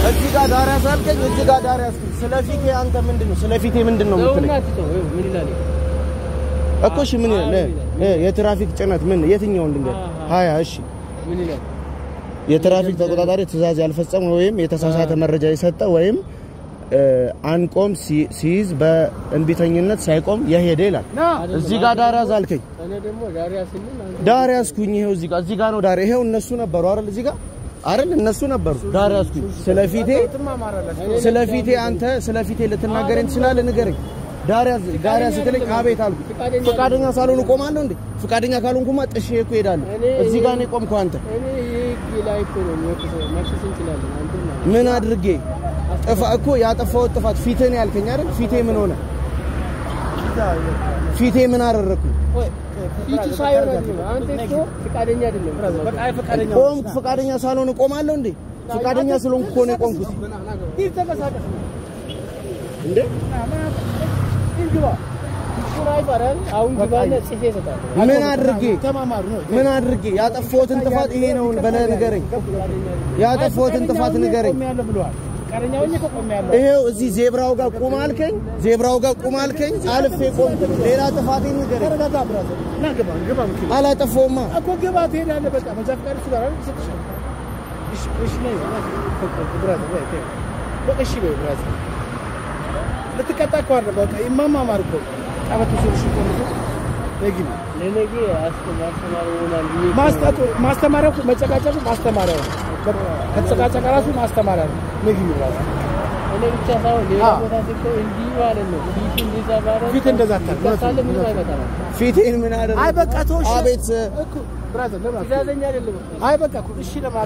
እዚህ ጋር ዳር ያሳልከኝ፣ እዚህ ጋር ዳር ያስኩኝ። ስለ ፊቴ አንተ ምንድን ነው ስለ ፊቴ ምንድን ነው የምትለኝ? ለውና ትተው ይኸው ምን ይላል? እኮ እሺ ምን ይላል? እ የትራፊክ ጭነት ምን የትኛውን ልንገር? ሀያ እሺ ምን ይላል? የትራፊክ ተቆጣጣሪ ትዕዛዝ ያልፈጸመ ወይም የተሳሳተ መረጃ የሰጠ ወይም እ አንቆም ሲ- ሲይዝ በእንቢተኝነት ሳይቆም የሄደ ይላል። እዚህ ጋር ዳር ያዝ አልከኝ። እኔ ደግሞ ዳሪያ ስንል አንተ ዳር ያዝኩኝ። ይሄው እዚህ ጋር እዚህ ጋር ነው ዳር። ይሄው እነሱ ነበሩ አይደል? እዚህ ጋር አይደል? እነሱ ነበሩ። ዳር ያዝኩኝ። ስለፊቴ ስለፊቴ አንተ ስለፊቴ ልትናገረኝ ትችላለህ? ንገረኝ። ዳር ያዝ ዳር ያዝ ስትለኝ አቤት አልኩ። ፈቃደኛ ሳልሆን እቆማለሁ እንዴ? ፈቃደኛ ካልሆንኩማ ጥሼ እኮ እሄዳለሁ። እዚህ ጋር ነው የቆምከው አንተ። እኔ ይህ ላይ እኮ ነው የሚወቅሰው። መክሰስ እንችላለን። አንተ ማለት ምን አድርጌ ጥፋ እኮ ያጠፋሁት ጥፋት ፊትህን ያልከኝ አይደል? ፊቴ ምን ሆነ? ፊቴ ምን አደረግኩ? ፊቱ ሳይሆን አይደለም። አንተ እኮ ፈቃደኛ አይደለም። ቆምኩ። ፈቃደኛ ሳልሆን እቆማለሁ እንዴ? ፈቃደኛ ስለሆንኩ እኮ ነው የቆምኩት። እንዴ ሱራይ ባራል አሁን ግባና ጽፌ እሰጣለሁ። ምን አድርጌ ምን አድርጌ ያጠፋሁትን ጥፋት ይሄ ነው ብለህ ንገረኝ። ያጠፋሁትን ጥፋት ንገረኝ። ይሄው እዚህ ዜብራው ጋር ቁም አልከኝ፣ ዜብራው ጋር ቁም አልከኝ፣ አልፌ ቆምኩ። ሌላ ጥፋቴን ንገረኝ። አላጠፋሁማ። እኮ ግባ ትሄዳለህ። በቃ መንጃ ፈቃድ እሱ ጋር አይደል? ይሰጥሻል። እሺ እሺ ነይ ብራዘር ወይ ተይ። በቃ እሺ በይ ብራዘር። ልትቀጣ እኮ አይደል? በቃ ይማማማር እኮ ቀበቶ ሱሪሽ እኮ ነው። ነግቢ ለነገ አስተማሪ ይሆናል ብዬ እኮ ማስታጡ ማስተማሪያው እኮ መጨቃጨቁ ማስተማሪያው ነው። በቃ ከተጨቃጨቀ ራሱ ማስተማሪያ ነው። ነግቢ ብራዘር። እኔ ብቻ ሳይሆን ሌላ አዎ። ቦታ ስትሄድ እንዲህ ማለት ነው። ፊት እንደዛ ባደርግ ፊት እንደዛ አታድርግ። ትከሳለህ፣ ምንም አይመጣም። ፊቴን ምን አደረግኩ? አይ በቃ ተወሽ። አቤት እኮ ብራዘር ለምን ትእዛዘኛ አይደለም እኮ። አይ በቃ እኮ እሺ ለማ